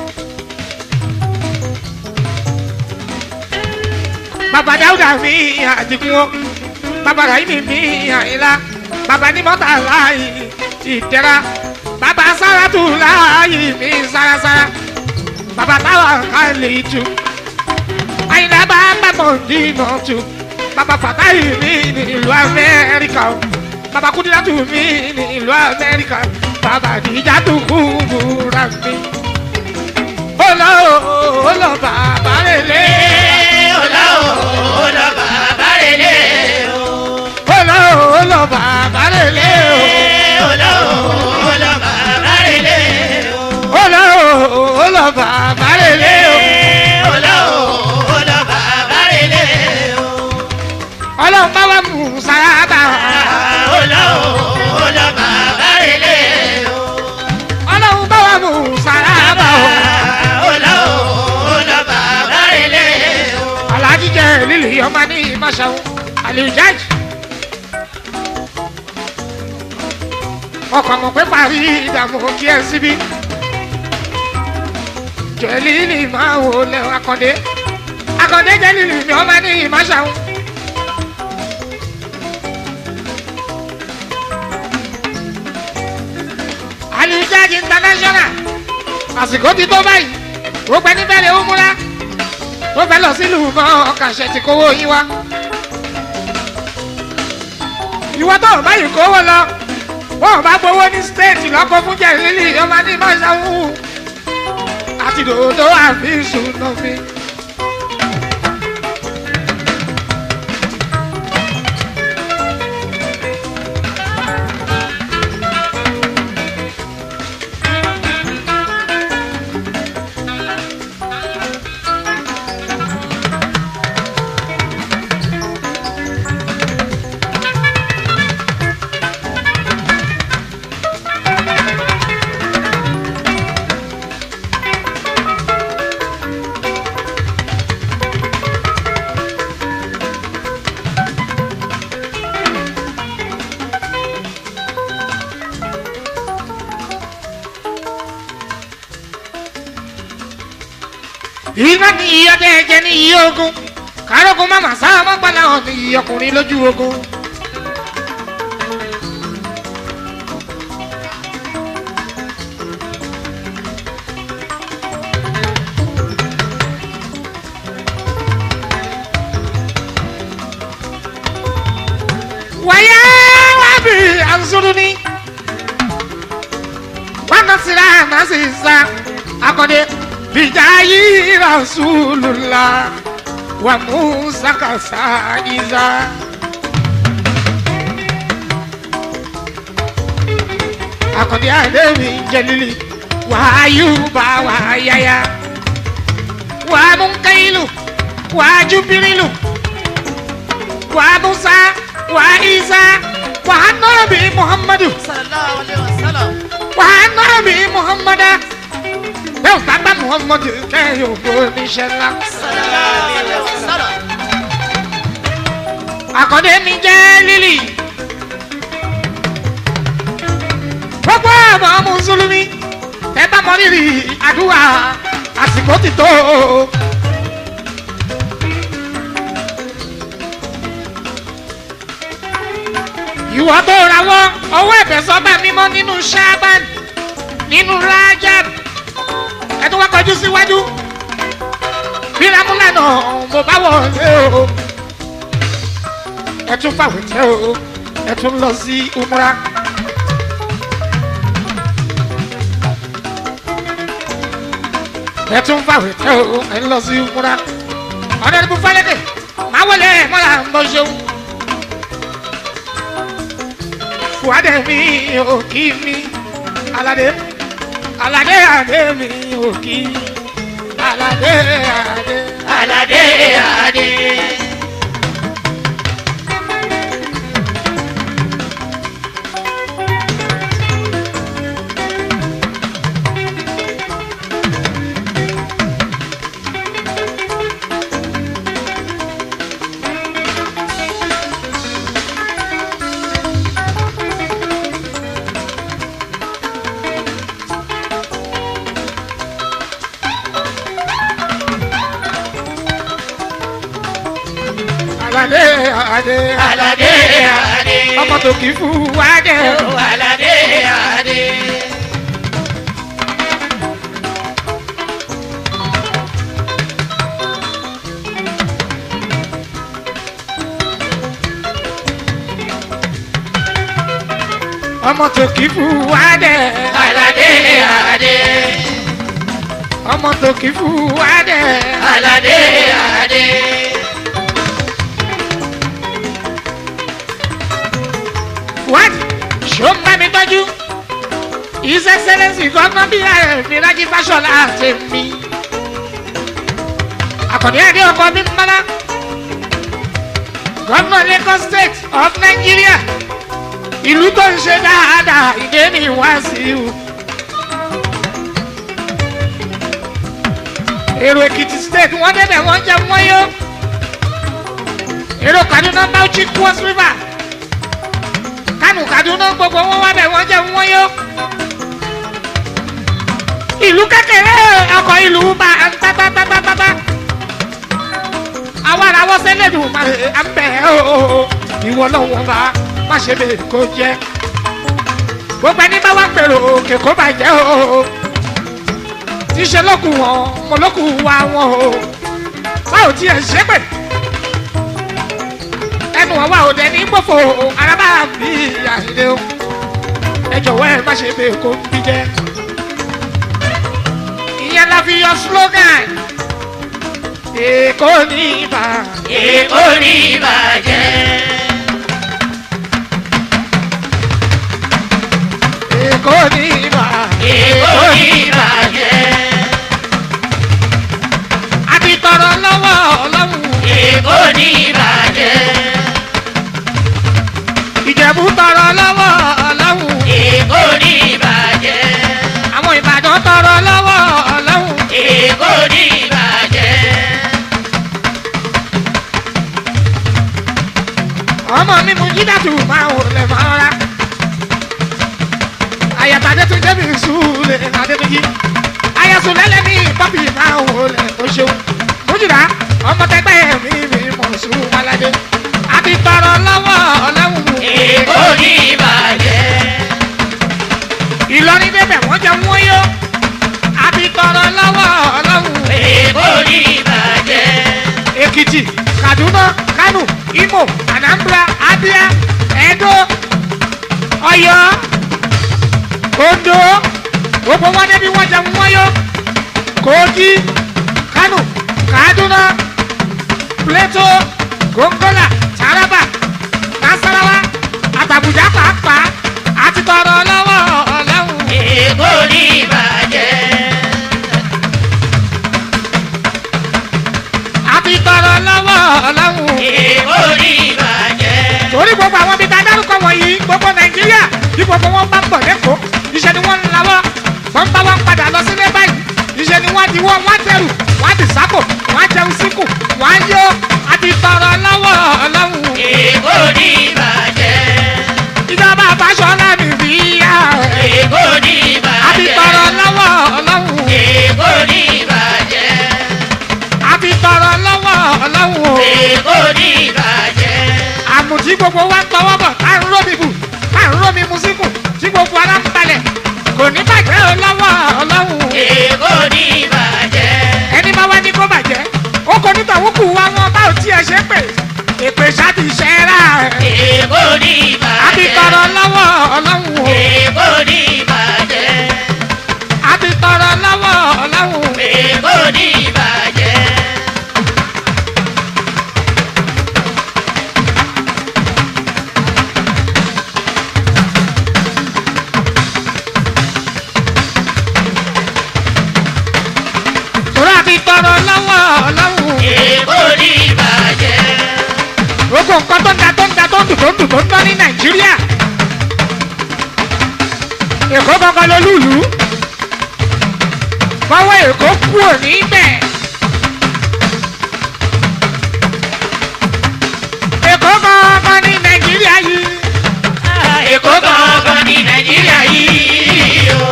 bàbá Dáúdà mi àdìgún o bàbá Ràhímì mi àyìnlá bàbá nímọ́tà láàyè ìdẹ́ra bàbá Sáràtù láàyè mi sárasára bàbá táwa kálí tù àyìnlá bá bàbá dínà tù baba fatayi mi ní ìlú amẹ́ríkà o baba kudilatu mi ní ìlú amẹ́ríkà baba dijatu kubura mi. olo olo baba rele. ọlá o ọlá bàbá rèlé o. olo olo baba rele o. ọlá o ọlá bàbá rèlé o. olo olo baba rele o. ọlá o ọlá bàbá rèlé o. ọlọ́run bá wà mú sábà. ọlá o ọlá bàbá rèlé o. ọlọ́run bá wà mú sábà. ọlá o ọlá bàbá rèlé o. alájí jẹ lílì ọmọ ní ìmọ̀ṣẹ́wó àlùjáde. ọkọ̀ mọ̀ pé parí ìdààmú kí ẹ síbí. jẹ́lílì máa wò lẹ̀ akọ̀dé. akọ̀dé jẹ́lílì mi ọmọ ní ìmọ̀ṣẹ́wó. àlùjáde international àsìkò ti tó báyìí gbogbo ẹni bẹ́ẹ̀ lè ó múra tó fẹ́ lọ sílùú mọ́ ọkàṣẹ ti kówó yín wá. ìwọ tó o báyìí kówó lọ wọn ò bá gbowó ní stéètì lọ́kọ́ fún jẹ̀rìlì ọmọ ní mọ́ṣáwù àti dòdò àfi ìṣúná mi. iná ní iye ọdẹ ẹjẹ ní iye ogun kárógun má màsá ọmọgbàlà hàn ní iye ọkùnrin lójú ogun. wàyà wàbí àǹsùrùní wákàtí rà má sì sá akọdé bijayi rasulullah wa musa kasaiza. akọ̀dé àdéhùn jẹlili wà áyùbá wà áyáyá wà múkẹ́yìlù wà júbírìlù wà musa wà isa wà nọ́ọ̀bì muhammadu sallallahu alayhi wa sallam. wà nọ́ọ̀bì muhammadu bẹ́ẹ̀ bàbá muhammadu kẹ́hìn ògbó oníṣẹ́ ńlá. sallallahu alayhi wa sallam. àkọ́dé mi jẹ́ lílì. gbogbo ọmọ mùsùlùmí ẹ bá mọ rírì àdúrà àsìkò ti tó. ìwọ tó rawọ́ ọwọ́ ẹ̀bẹ̀ sọ́ba mímọ́ nínú shaban nínú rajab ẹ tó wá kọjú síwájú bí ramúlànà mo bá wọlé o ẹ tún fàwé tẹ o ẹ tún lọ sí umra. ẹ tún fàwé tẹ o ẹ lọ sí umra. ọ̀nà ìbú fálẹ́kẹ̀ máa wọlé mọ́lá ń bọ́ ṣeun. fùwádẹ mi ò kí mi aládé aládé adé mi ò kí aládé adé. aládé adé. aládé adé aládé adé. ọmọ tó kì í fùwádẹ. aládé adé. ọmọ tó kì í fùwádẹ. aládé adé. ọmọ tó kì í fùwádẹ. aládé adé. fùwádì ṣó ń bá mi tọ́jú. his excellence gọ́nà bí ààrẹ rájí fáṣọlá àti mi. àkànní àdé ọkọ mi ń mọ́lá. gọ́nà lagos state of nigeria. ìlú tó ń ṣe dáadáa ìdè ní wàásù. èrò èkìtì state wọ́n débẹ̀ wọ́n jẹ́ wọ́n yó. èrò kaduna bauchi cross river kánù kaduna gbogbo wọn wá bẹ̀ wọ́n jẹ́ wọ́n yó. ìlú kékeré ọkọ̀ ìlú bá ń tátátátátábá. àwa ara wọ́n sẹ́lẹ̀dùn máa ń bẹ̀ ẹ́ o. ìwọ lọ́wọ́ bá má ṣe bẹ́ẹ̀ kó jẹ́. gbogbo ẹni bá wá pèrò òkè kó bàjẹ́ o. tíṣe lókun wọn mo lókun wá wọn o. báwo tiẹ̀ ṣépè ẹnu ọwọ́ òde ní gbòfò araba bí àìlè o ẹ jọ̀wọ́ ẹ má ṣe bẹ́ẹ̀ kó ń bí jẹ́. ìyẹn la fi yọ slogan èkó ní ibà èkó ní ìbàjẹ́. èkó ní ibà èkó ní ìbàjẹ́. àti tọrọ lọ́wọ́ ọlọ́run èkó ní ìbàjẹ́. ìjẹ̀bú tọrọ lọ́wọ́ ọlọ́run èkó ní ìbàjẹ́. àwọn ìbàdàn tọrọ lọ́wọ́ ọlọ́run èkó ní ìbàjẹ́. ọmọ mi mú jídàtú máa wò lè máa ra àyàtàdé tún débi sùúlẹ̀ adébíyí àyàsùn lẹ́lẹ́ ní pọ́pì máa wò lè o ṣeun mújìlá ọmọ tẹgbẹ́ mi mi mọ̀ sùn malade àti tọrọ lọ́wọ́ ọlọ́run èkó ní ìbàjẹ́. ìlọrin débẹ̀ wọ́n jẹ wọ́n yó àti tọrọ lọ́wọ́ ọlọ́run èkó ní ìbàjẹ́. èkìtì kaduna kano imo anambra abia edo ọyọ ondo gbogbo wọn débi wọn jẹ wọn yó kogi kano kaduna plateau gongola taraba nasarawa àtàbùjá pàápàá àti tọrọ lọ́wọ́ ọlọ́run. èkó ní ìbàjẹ́. àti tọrọ lọ́wọ́ ọlọ́run. èkó ní ìbàjẹ́. torí gbogbo àwọn ibi tá a dárúkọ wọ̀nyí gbogbo nàìjíríà bí gbogbo wọn bá ń bọ̀ lẹ́kọ̀ọ́ iṣẹ́ ni wọ́n ń lawọ́ wọ́n bá wọn padà lọ sílé báyìí iṣẹ́ ni wọ́n di wọ́n wọ́n tẹ̀rù wọ́n ti sápò wọ́n jẹun síkù wọ́n yó àti tọrọ lọ́wọ́ ọlọ́run. èkó ní ìbàjẹ́. ìjọba àbáṣọlá mi fi yá èkó ní tí gbogbo wa ń tọwọ́ bọ̀ tá à ń rómi bù tá à ń rómi mu síkùn tí gbogbo ara ń balẹ̀ kò ní bàjẹ́ o lọ́wọ́ ọlọ́run èkó ní ìbàjẹ́. ẹni bá wá ní kó bàjẹ́ ó kò ní tàwọn kù wá wọn bá ò tiẹ̀ ṣe pé èpè ṣáàtì ṣẹ́ra ẹ̀ èkó ní àbí ìbàjẹ́. tọrọ lọ́wọ́ ọlọ́run o èkó ní ìbàjẹ́. àbí tọrọ lọ́wọ́ ọlọ́run èkó ní ìbàjẹ́. torí àbí tọrọ lọ́wọ́ ọlọ́run èkó ní ìbàjẹ́. gbogbo nǹkan tó ń da tó ń da tó ń dùn tó ń dùn tó ń tọ́ ní nàìjíríà èkó gangan ló lùlù bọ́wọ́ èkó kú òní bẹ̀ èkó gangan ní nàìjíríà yìí èkó gangan ní nàìjíríà yìí o.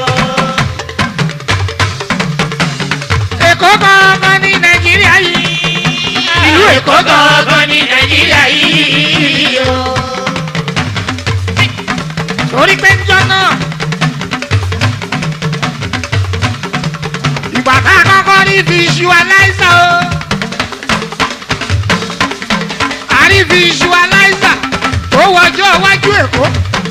èkó gangan ní nàìjíríà yìí ìlú èkó èkó gangan ní nàìjíríà yìí o. torí pé njọ́ náà ìgbà tá a kọ́kọ́ rí visualizer o a rí visualizer tó wọjọ́ iwájú èkó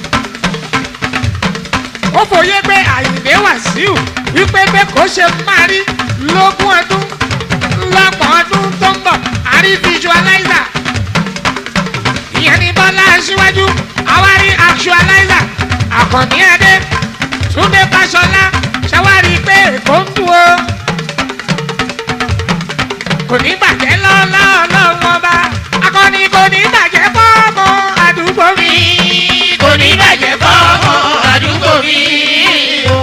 ó fòye pé àyìnbé wàsíù wípé bẹ́ẹ̀ kó ṣe máa rí lógún ọdún lọ́gbọ̀n ọdún tó ń bọ̀ a rí visualizer ìyẹn ní bọ́lá aṣíwájú àwárí actualizer àkànní ẹdẹ túnde fàṣọlá ṣàwárí pé èkó ń dùn ó kò ní bàjẹ́ lọ́lọ́ọ̀lọ́wọ́ ọba akọni kò ní bàjẹ́ fọ́ọ̀mù àdúgbò mi. kò ní bàjẹ́ fọ́mọ àdúgbò mi o.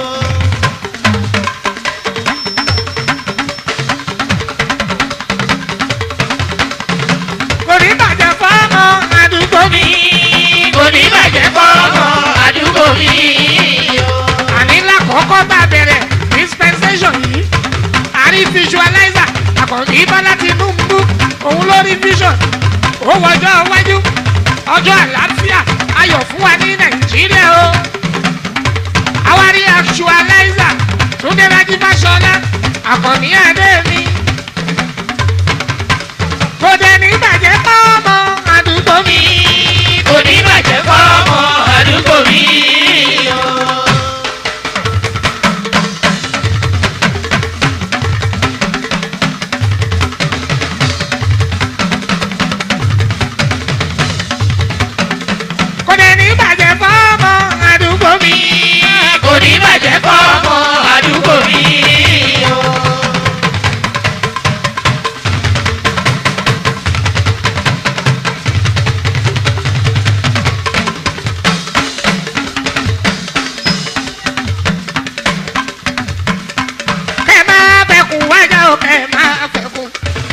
kò ní bàjẹ́ fọ́ọ̀mù àdúgbò mi. kò ní bàjẹ́ fọ́mọ àdúgbò mi o. àní lákòókò bá bẹ̀rẹ̀ dispensation yìí àrí visualizer àkànní bọ́lá tinubu òun ló rí vision ó wọjọ́ iwájú ọjọ́ àlàáfíà ayọ̀ fún wa ní nàìjíríà o àwárí actualizer túndé rájí fáṣọlá àkànní adé mi kò dé ní bàjẹ́ fọ́ọ̀mù àdúgbò mi. kò ní bàjẹ́ fọ́mọ àdúgbò mi o. kò dé ní bàjẹ́ fọ́ọ̀mù àdúgbò mi. kò ní bàjẹ́ fọ́mọ àdúgbò mi o. kẹ máa fẹkùn wájà o kẹ máa fẹkùn.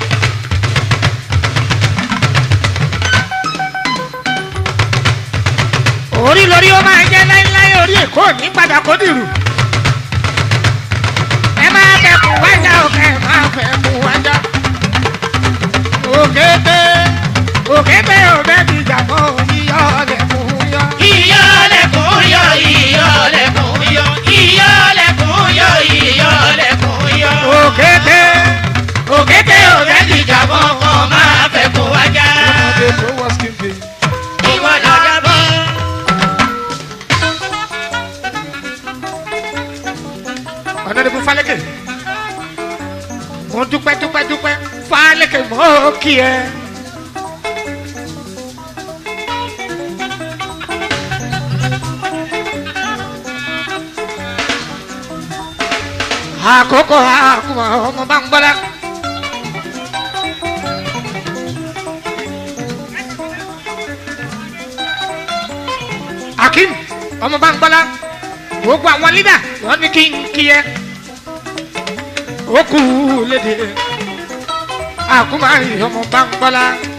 orí lórí ó máa jẹ́ láíláí orí èkó ní padà kó dìrù. ẹ máa fẹkùn wájà o kẹ máa fẹkùn wájà. òkété òkété ò bẹ́ẹ̀ ti jà mọ́ yíyọ́ ọ̀lẹ́kùn yọ. ìyọ́lẹ̀kùn yọ ìyọ́lẹ̀kùn yọ ìyọ́lẹ̀kùn yọ ìyọ́lẹ̀kùn yọ. òkété òkété òbẹ́ ti jàbọ̀ kan máa fẹ́ kó wájà. ọmọdé tó wọ́ skin pain. ìwọ lọ́jà bọ́. ọ̀nàdìbò falẹ́kẹ̀ mo dúpẹ́ dúpẹ́ dúpẹ́ falẹ́kẹ̀ mọ́ kí ẹ. àkókò àkùmọ̀ ọmọ bá ń gbọ́dá. akim ọmọ bá ń gbọ́dá gbogbo àwọn lídà wọ́n ní kí n kí ẹ ó kú léde àkúmárì ọmọ bá ń gbọ́dá.